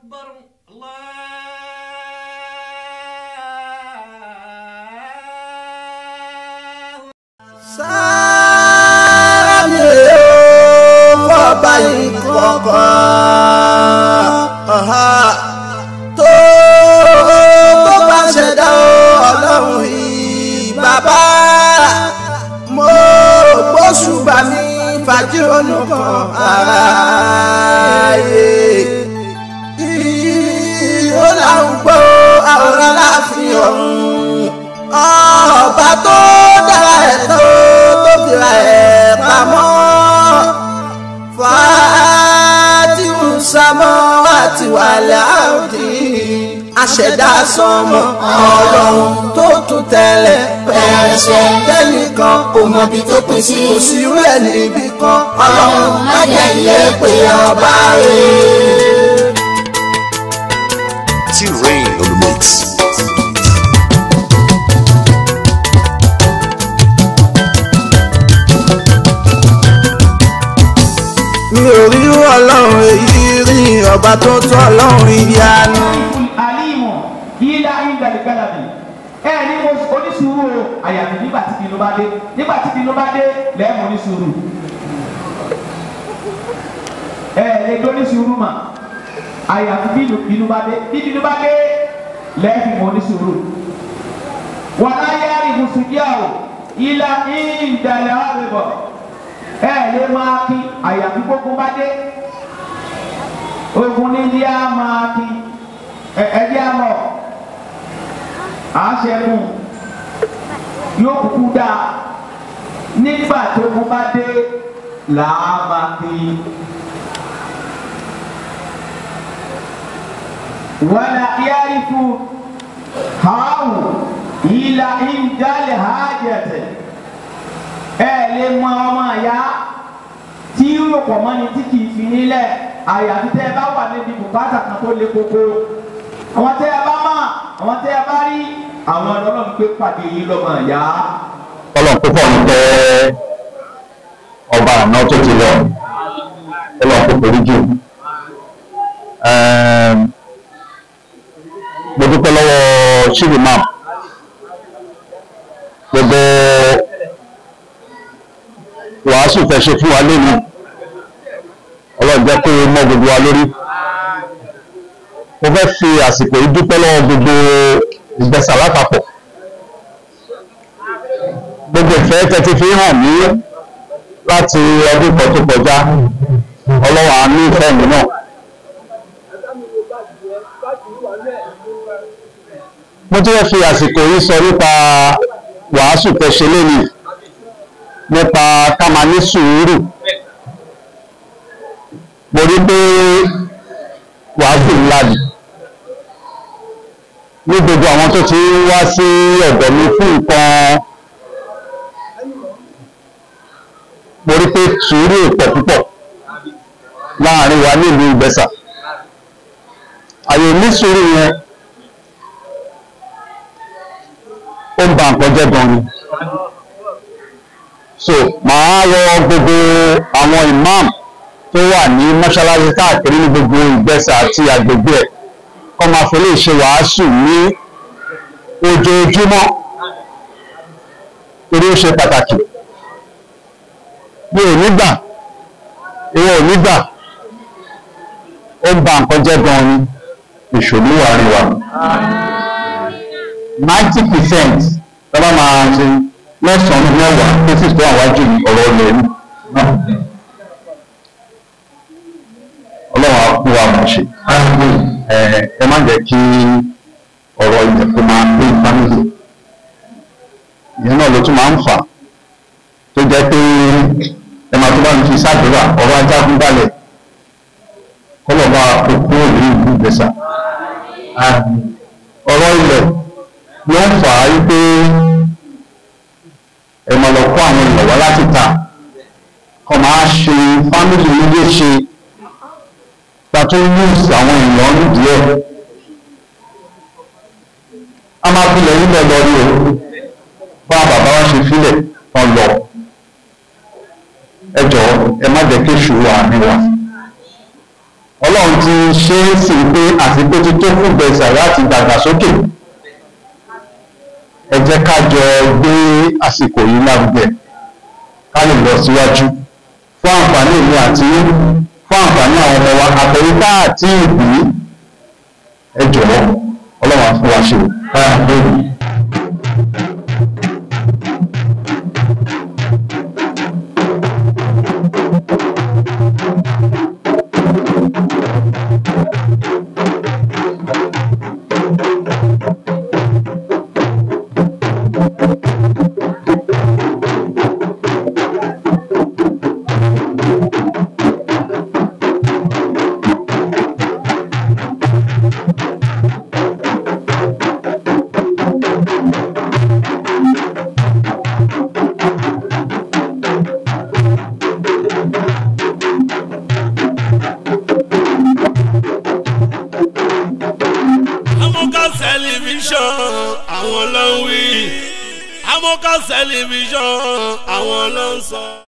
أكبر الله sáàmì fọba ìkọ̀kọ̀ tó tó bá ṣẹ̀dá ọlọ́run yìí bàbá mo gbóṣùbà mi fàájì olùkọ́ ààyè ó là ń gbọ́ àwòrán láàfin ọ̀hún ọba tó dára ẹ̀ tó tó fira ẹ̀ pamọ́ fàátìmù sámọ́ àti wàlẹ̀ àwùdí aṣẹ̀dá sọmọ ọlọ́run tó tún tẹ̀lẹ̀ pẹ̀ṣẹ̀ tẹ́nìkan kò mọ ibi tó pín sí kò sí irú ẹ̀ níbì kan ọlọ́run má jẹ́ iye pé ọba rẹ̀. T-Rain on the mix. mi ò rí ọlọ́run èyí rí ọba tó tó ọlọ́run ìyanu. alimu yíyá ìdàlẹ́gàlàbì ẹ ní mo onísùúrù o àyàfi nígbà tí bínú bá dé nígbà tí bínú bá dé lẹ́ẹ̀mú onísùúrù ẹ lè dé onísùúrù mà àyàfi bínú bínú bá dé bí bínú bá dé lẹ́ẹ̀fì mọ onísùúrù wàlá yára ìbùsùnjá o yíyá ìdàlẹ́ àrẹ̀bọ̀ ẹ lè máa kí àyàfi gbogbo bá dé ogun ní ilé a máa kí ẹdí àmọ àṣẹkùn yóò kúkú dá nígbà tó kú bá dé làá máa kí wàlà yárífù hàáwù ìlà ìjálẹ̀ hàjẹ̀tẹ̀ ẹ lè mọ ọmọ àyà tí yóò pọ̀ mọ́ni tí kì í fi nílẹ̀ àyàfi tẹ́ ẹ bá wà níbi bùkátà kan tó le koko àwọn tẹ́ ẹ bá mọ̀ àwọn tẹ́ ẹ bá rí àwọn ọlọ́run pé pàdé yìí lọ́mọ àyà. ọlọ́run púpọ̀ ń tẹ́ ọba àná tó ti lọ ọlọ́run púpọ̀ rí jù mo dúpẹ́ lọ́wọ́ ṣíbì máa gbogbo wàásù tẹ́ ṣe fún wa lónìí ọlọ́run jẹ́ kó mọ́ gbogbo wa lórí mo fẹ́ fi àsìkò yìí dúpẹ́ lọ́wọ́ gbogbo ìgbésà lápapọ̀ gbogbo ìfẹ́ tẹ́tí fi hàn mí láti ọdún kan tó kọjá ọlọ́run àánú ìfẹ́ mi náà mo tún fẹ́ fi àsìkò yìí sọ nípa wàásù tẹ́ ṣe lónìí nípa ká máa ní sùúrù mo rí pé wàásù ńlá ni ní gbogbo àwọn tó ti ń wá sí ọ̀dọ̀ mi fún nǹkan mo rí pé sùúrù pọ̀ púpọ̀ láàrin wa nílùú ìgbẹ́sà àyè ní sùúrù yẹn ó ń ba nǹkan jẹ́ gan ni so màá rọ gbogbo àwọn imam tó wà ní mọ́ṣáláṣí káàkiri ní gbogbo ìgbẹ́sà àti agbègbè ẹ̀ kọ́ máa fi lè ṣe wàásù ní ojoojúmọ́ torí ó ṣe pàtàkì mi ò ní gbà ìwọ ò ní gbà ó ń ba nǹkan jẹ́ gan ni ìṣòro wà rí wa ninety percent tọ́lá máa ṣe lọ́sàn-án mẹ́wàá tó sì tó àwájú ọ̀rọ̀ ilẹ̀ ní ọlọ́run á kú wa mọ̀ ṣe ẹ má jẹ́ kí ọ̀rọ̀ ilẹ̀ kó máa pé fámìlì ìyẹn náà ló tún máa ń fà tó jẹ́ pé ẹ máa tó bá ń fi sáàdúrà ọ̀rọ̀ ajágun balẹ̀ kọ́lọ̀ bá kó kúrò ní ìlú ìgbésà ọ̀rọ̀ ilẹ̀ ló ń fà á wípé ẹ máa lọ kó àwọn èèyàn wá láti ta kọ́ máa ṣe fámìlì nílé ṣe ta tó ń lùsì àwọn èèyàn nídìí ẹ̀ a máa fi lẹ́yìn lọ lọ rí o bá bàbá wa ṣe filẹ̀ wọn lọ ẹ jọ̀ọ́ ẹ má jẹ́ kí èṣù wà ní wa ọlọ́run ti ṣe é sí pé àsìkò ti tó fún gbèsè láti dàgbàsókè ẹ jẹ́ ká jọ gbé àsìkò yìí lárugẹ ká lè lọ síwájú fún àǹfààní èmi àti yín, fún àǹfààní àwọn ọmọ wa àtẹ̀yíká àti ìbí ẹ jọ̀wọ́ ọlọ́run á fún wa ṣe káyà lórí. amọ́ká tẹlifíṣàn àwọn ló ń wí amọ́ká tẹlifíṣàn àwọn ló ń sọ.